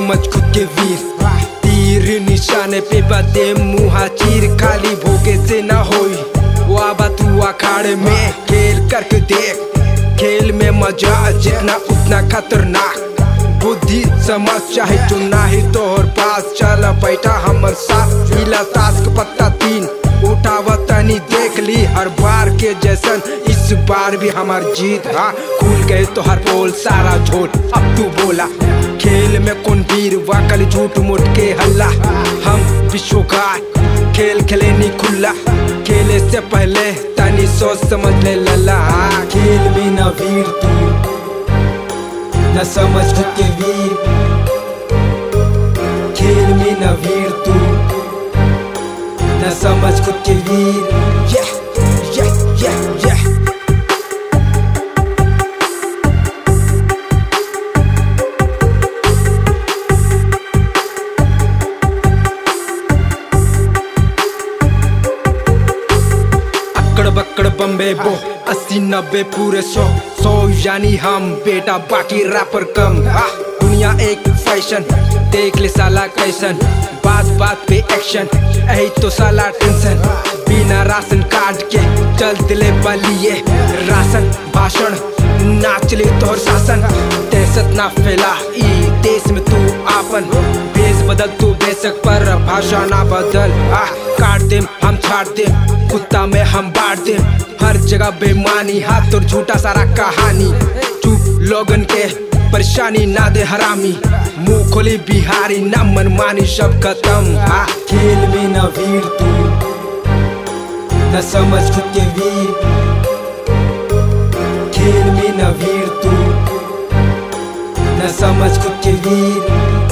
समझ खुद के वीर तीर निशाने पे बदे मुहा चीर खाली भोगे से ना होई वाबा तू अखाड़े में खेल करके देख खेल में मजा जितना उतना खतरनाक बुद्धि समझ चाहे जो नाही तोहर पास चल बैठा हमर साथ पीला ताश के पत्ता तीन उठावा तनी देख ली हर बार के जैसन इस बार भी हमार जीत हाँ खुल गए तो हर बोल सारा झोल अब तू बोला खेल में कौन वीर वाकल झूठ मुठ के हल्ला हम विश्वकार खेल खेले नी खुला खेले से पहले तनी सोच समझ ले लला हाँ, खेल में न वीर तू न समझ खुद के वीर खेल में न वीर तू न समझ खुद के वीर yeah, yeah, yeah, yeah. अकड़ बकड़ बम्बे बो अस्सी नब्बे पूरे सौ सौ यानी हम बेटा बाकी रैपर कम आ, दुनिया एक फैशन देख ले साला कैसन बात बात पे एक्शन यही तो साला टेंशन बिना राशन कार्ड के चल दिले बलिए राशन भाषण नाच ले तोहर शासन दहशत ना फैला ई देश में तू आपन भेष बदल तू बेशक पर भाषा ना बदल आ काट दे हम छाट दे कुत्ता में हम बांट दे हर जगह बेमानी हाथ और झूठा सारा कहानी चुप लोगन के परेशानी ना दे हरामी मुंह खोली बिहारी ना मनमानी सब खत्म आ खेल में न वीर तू न समझ खुद के वीर खेल में न वीर तू न समझ खुद के वीर